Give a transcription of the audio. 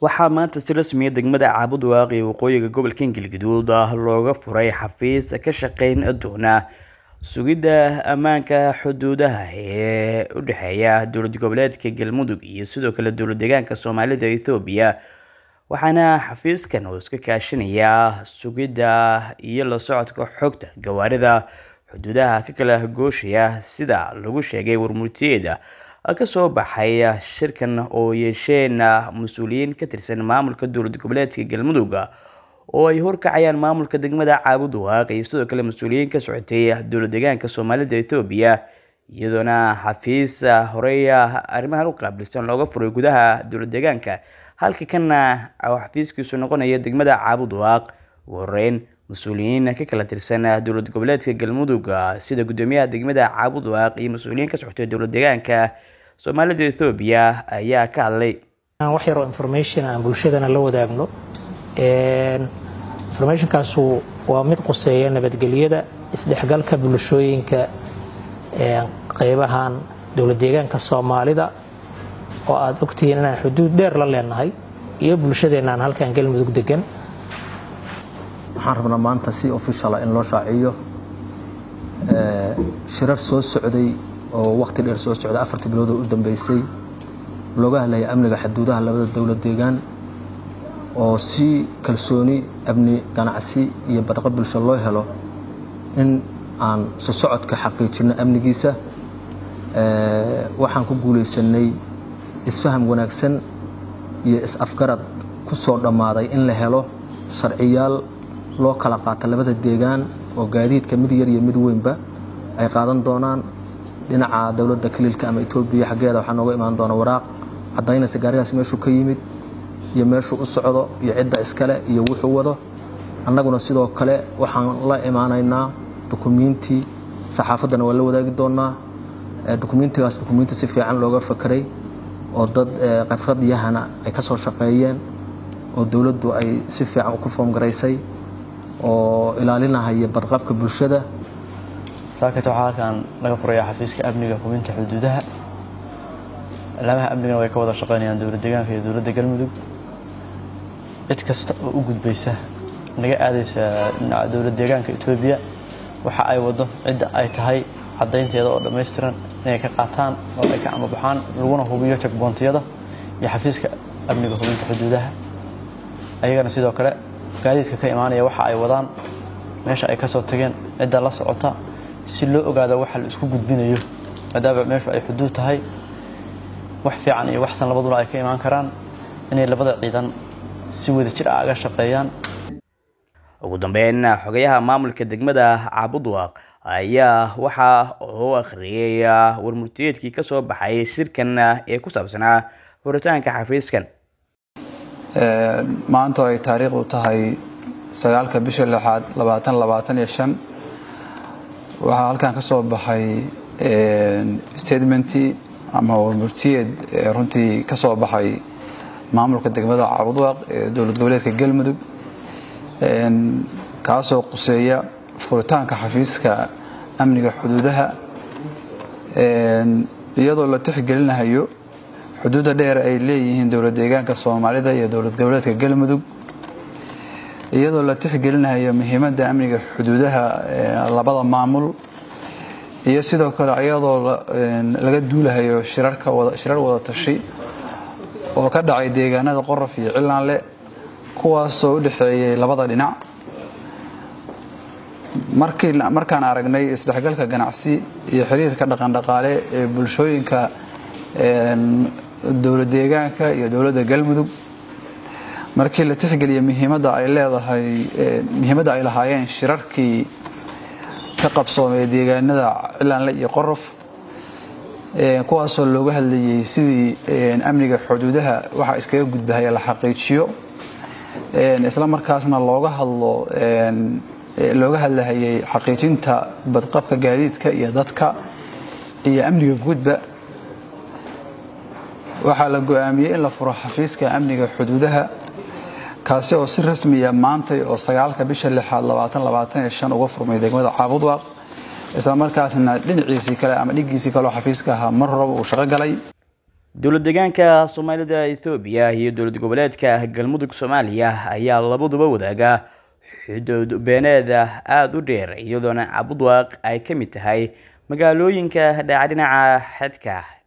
waxaa maanta si rasmiya degmada caabud waaqi waqooyiga gobolka galgaduud looga furay xafiis ka shaqeyn doona sugidda ammaanka xuduudaha ee u dhexeeya dowlad goboleedka galmudug iyo sidoo kale dowlad deegaanka soomaalida ethoobiya waxaana xafiiskan oo iska kaashanaya sugidda iyo la socodka xogta gawaarida xuduudaha ka kala gooshaya sida lagu sheegay warmurtiyeeda kasoo baxay shirkan oo yeesheen mas-uuliyiin ka tirsan maamulka dowlad goboleedka galmudug oo ay horkacayaan maamulka degmada caabud waaq iyo sidoo kale mas-uuliyiin ka socotay dowlad deegaanka soomaalida ethoobiya iyadoona xafiis horey arrimahan u qaabilsan looga furay gudaha dowlad deegaanka halka kana xafiiskiisu noqonaya degmada caabud waaq ugu horeyn mas-uuliyiin ka kala tirsan dowlad goboleedka galmudug sida gudoomiyaha degmada caabud waaq iyo mas-uuliyiin ka socotay dowlad deegaanka soomaalida ethoobiya ayaa ka hadlay wax yaroo information aan bulshadana la wadaagno informationkaasu waa mid quseeya nabadgelyada isdhexgalka bulshooyinka qeybahan dowlad deegaanka soomaalida oo aada ogtihiin inaan xuduud dheer la leenahay iyo bulshadeenaan halkan galmudug degan waxaan rabnaa maanta si officiala in loo shaaciyo shirar soo socday oo wakhti dheer soo socday afartii biloodoo u dambeysay looga hadlaya amniga xuduudaha labada dowlad deegaan oo si kalsooni amni ganacsi iyo badqa bulsho loo helo in aan sosocodka xaqiijinno amnigiisa waxaan ku guulaysanay isfaham wanaagsan iyo is-afgarad ku soo dhammaaday in la helo sharciyaal loo kala qaata labada deegaan oo gaadiidka mid yar iyo mid weynba ay qaadan doonaan dhinaca dowladda kaliilka ama etoobiya xaggeeda waxaa nooga imaan doona waraaq caddaynaysa gaarigaas meeshuu ka yimid iyo meeshuu u socdo iyo cidda iskale iyo wuxuu wado annaguna sidoo kale waxaan la imaanaynaa dukumiintii saxaafaddana waa la wadaagi doonaa dukumiintigaas dukumiinti si fiican looga fakeray oo dad khibrad yahana ay ka soo shaqeeyeen oo dowladdu ay si fiican ku foomgaraysay oo ilaalinahaya badqabka bulshada saakata waxaa halkan laga furaya xafiiska amniga hubinta xuduudaha alaamaha amnigana way ka wada shaqeynayaan dowlad deegaanka iyo dowladda galmudug cid kasta oo u gudbaysa naga aadaysa dhinaca dowlad deegaanka etoobiya waxa ay wado cidda ay tahay caddaynteeda oo dhammaystiran inay ka qaataan oo ay ka amabaxaan laguna hubiyo jagboontiyada iyo xafiiska amniga hubinta xuduudaha ayagana sidoo kale gaadiidka ka imaanaya waxa ay wadaan meesha ay ka soo tageen cidda la socota si loo ogaado waxa la isku gudbinayo maadaama meeshu ay xuduud tahay wax fiican iyo waxsan labaduna ay ka imaan karaan inay labada ciidan si wada jir ah aga shaqeeyaan ugu dambeyn xogayaha maamulka degmada caabudwaaq ayaa waxa uu akhriyay warmurtiyeedkii ka soo baxay shirkan ee ku saabsanaa furitaanka xafiiskan maanta oo ay taariikhdu tahay sagaalka bisha lixaad labaatan labaatan iyo shan waxaa halkan ka soo baxay statementii ama warmurtiyeed runtii ka soo baxay maamulka degmada caabudwaaq ee dowlad goboleedka galmudug kaasoo quseeya furitaanka xafiiska amniga xuduudaha iyadoo la tixgelinahayo xuduudda dheer ay leeyihiin dowlad deegaanka soomaalida iyo dowlad goboleedka galmudug iyadoo la tixgelinayo muhiimadda amniga xuduudaha labada maamul iyo sidoo kale iyadoo laga duulahayo shirar wada tashi oo ka dhacay deegaanada qorof iyo cilaanle kuwaasoo u dhexeeyay labada dhinac markaan aragnay isdhexgalka ganacsi iyo xiriirka dhaqandhaqaale ee bulshooyinka dowlad deegaanka iyo dowladda galmudug markii la tixgeliya muhiimadda ay leedahay muhiimadda ay lahaayeen shirarkii ka qabsoomay deegaanada cilaanle iyo qorof kuwaasoo looga hadlayay sidii amniga xuduudaha waxa iskaga gudbahaya la xaqiijiyo isla markaasna looga hadlo looga hadlahayay xaqiijinta badqabka gaadiidka iyo dadka iyo amniga guudba waxaa la go-aamiyey in la furo xafiiska amniga xuduudaha kaasi oo si rasmiya maantay oo sagaalka bisha lixaad labaatan labaatan iyo shan uga furmay degmada caabudwaaq isla markaasna dhinaciisii kale ama dhigiisii kaleo xafiiska ahaa mar horaba uu shaqo galay dowlad deegaanka soomaalida ethoobiya iyo dowlad goboleedka galmudug soomaaliya ayaa labaduba wadaaga xuduud beeneeda aada u dheer iyadoona cabudwaaq ay ka mid tahay magaalooyinka dhaca dhinaca xedka